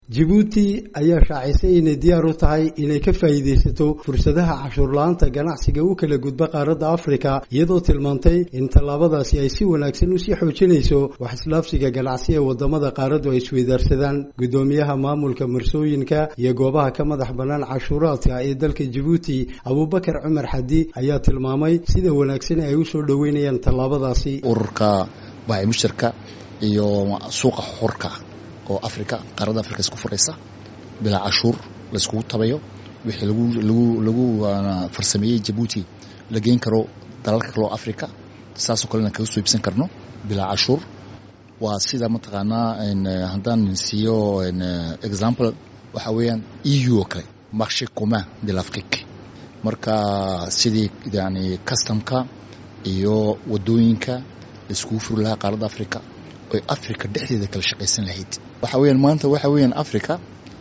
jabuuti ayaa shaacisay inay diyaar u tahay inay ka faa'iidaysato fursadaha cashuur la-aanta ganacsiga u kala gudba qaaradda afrika iyadoo tilmaantay in tallaabadaasi ay si wanaagsan usii xoojinayso wax islaafsiga ganacsi ee wadamada qaaraddu ay isweydaarsadaan guddoomiyaha maamulka marsooyinka iyo goobaha ka madax bannaan cashuuraadka ee dalka jabuuti abuubakar cumar xadi ayaa tilmaamay sida wanaagsan ay usoo dhoweynayaan tallaabadaasi ururka baacimushtarka iyo suuqa xurka oo africa qaaradda africa isku furaysa bilaa cashuur layskugu tabayo wixii lagu lagu lagu farsameeyey jabuuti la geyn karo dalalka kaleo africa saasoo kalena kaga soo iibsan karno bilaa cashuur waa sida mataqaanaa haddaan siiyo example waxaa weeyaan e u oo kale marché commun de l'afrique marka sidii yani customka iyo wadooyinka laiskugu furi lahaa qaaradda africa oy africa dhexdeeda kala shaqaysan lahayd waxa weyaan maanta waxa weyaan africa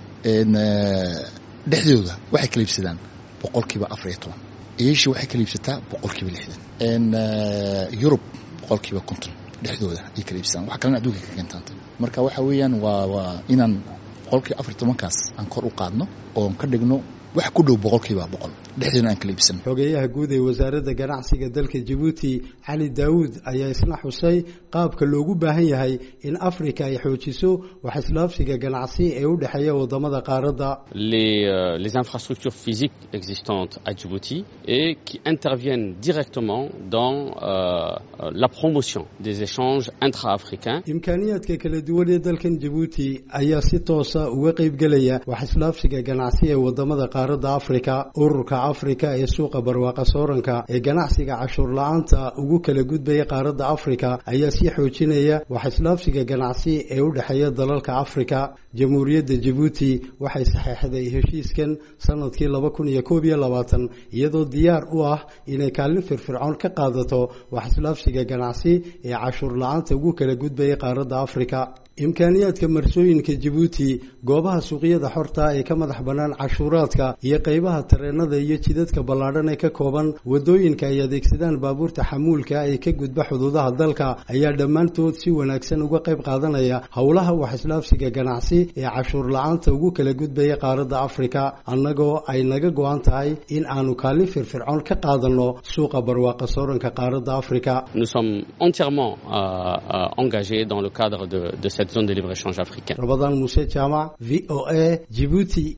dhexdooda waxay kala iibsadaan boqolkiiba afar iyo toban asia waxay kala iibsataa boqolkiiba lixdan yurub boqolkiiba konton dhexdooda ay kala iibsadaan wax kalena adduunka ka keentaanta marka waxa weeyaan waa waa inaan boqolkiiba afar iyo tobankaas aan kor u qaadno oon ka dhigno wax ku dhow boqolkiiba boqol dhexdeena aan kala iibsan xogeeyaha guud ee wasaaradda ganacsiga dalka jabuuti cali daawuud ayaa isna xusay qaabka loogu baahan yahay in afrika ay xoojiso wax islaafsiga ganacsi ee u dhexeeya wadamada qaaradda les les infrastructures physiques existantes à Djibouti et qui interviennent directement dans euh, la promotion des échanges intra-africains imkaaniyaadka kala duwan ee dalkan jabuuti ayaa si toosa uga qaybgelaya wax islaafsiga ganacsi ee wadamada qaaradda afrika ururka afrika ee suuqa barwaaqa sooranka ee ganacsiga cashuur la-aanta ugu kala gudbaya qaaradda afrika ayaa sii xoojinaya wax islaafsiga ganacsi ee u dhexeeya dalalka afrika jamhuuriyadda jabuuti waxay saxeexday heshiiskan sanadkii laba kun iyo koob iyo labaatan iyadoo diyaar u ah inay kaalin firfircoon ka qaadato wax islaafsiga ganacsi ee cashuur la-aanta ugu kala gudbaya qaaradda afrika imkaaniyaadka marsooyinka jabuuti goobaha suuqyada xorta ee ka madax bannaan cashuuraadka iyo qaybaha tareenada iyo jidadka ballaadhan ee ka kooban wadooyinka ay adeegsadaan baabuurta xamuulka ee ka gudba xuduudaha dalka ayaa dhammaantood si wanaagsan uga qayb qaadanaya howlaha wax islaafsiga ganacsi ee cashuur la-aanta ugu kala gudbaya qaaradda afrika annagoo ay naga go-an tahay in aanu kaalin firfircoon ka qaadanno suuqa barwaaqa sooranka qaaradda afrika nous sommes entièrement euh, engagés dans le cadre de, de cette zone de libre-échange africaine. Ramadan Mousse Chama, VOA, Djibouti.